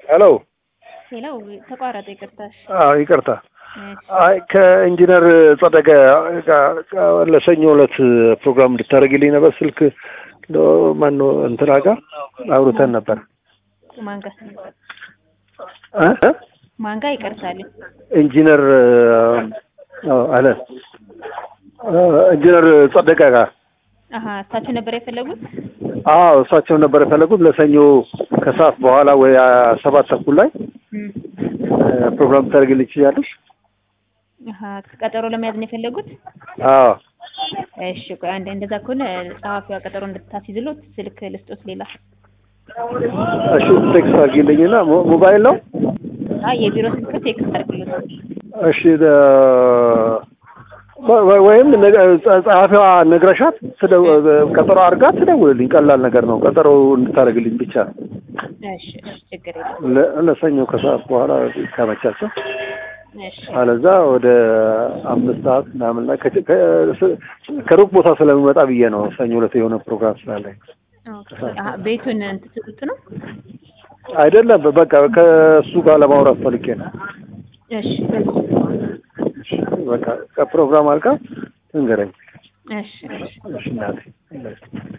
ሄሎ ሄሎ ተቋረጠ። ይቅርታሽ። አዎ ይቅርታ። እሺ አይ ከኢንጂነር ጸደቀ ጋር ጋር ለሰኞ ዕለት ፕሮግራም እንድታደርግልኝ ነበር። ስልክ ማን ነው እንትና ጋር አውርተን ነበር ማን ጋር እ ማን ጋር ይቅርታል። ኢንጂነር አዎ አለ ኢንጂነር ጸደቀ ጋር አሀ እሳቸው ነበር የፈለጉት። አዎ እሳቸው ነበር የፈለጉት ለሰኞ ከሰዓት በኋላ ወይ ሰባት ተኩል ላይ እም፣ ፕሮግራም ታደርግልኝ ትችያለሽ? አሀ ቀጠሮ ለመያዝ ነው የፈለጉት። አዎ እሺ ቆይ አንዴ፣ እንደዛ ከሆነ ጸሐፊዋ ቀጠሮ እንድታስይዝሎት ስልክ ልስጦት። ሌላ እሺ ቴክስት አድርጊልኝና ሞ- ሞባይል ነው አይ የቢሮ ስልክ ቴክስት አድርግሎት። እሺ ደ- ወ- ወ- ወይም ነገ- ጸ- ጸሐፊዋ ነግረሻት ትደው- ቀጠሮ አድርጋ ትደውልልኝ። ቀላል ነገር ነው። ቀጠሮ እንድታደርግልኝ ብቻ እሺ እሺ፣ ችግር የለም። ለ- ለሰኞ ከሰዓት በኋላ ከመቻቸው እሺ አለዛ ወደ አምስት ሰዓት ምናምን ላይ ከ- ከ- ከሩቅ ቦታ ስለሚመጣ ብዬ ነው። ሰኞ ዕለት የሆነ ፕሮግራም ስላለኝ ኦኬ። አሀ ቤቱን እንትን ትሉት ነው። አይደለም። በቃ ከእሱ ጋር ለማውራት ፈልጌ ነው። እሺ በቃ ከፕሮግራም አልቃ እንገረኝ። እሺ እሺ እሺ እናቴ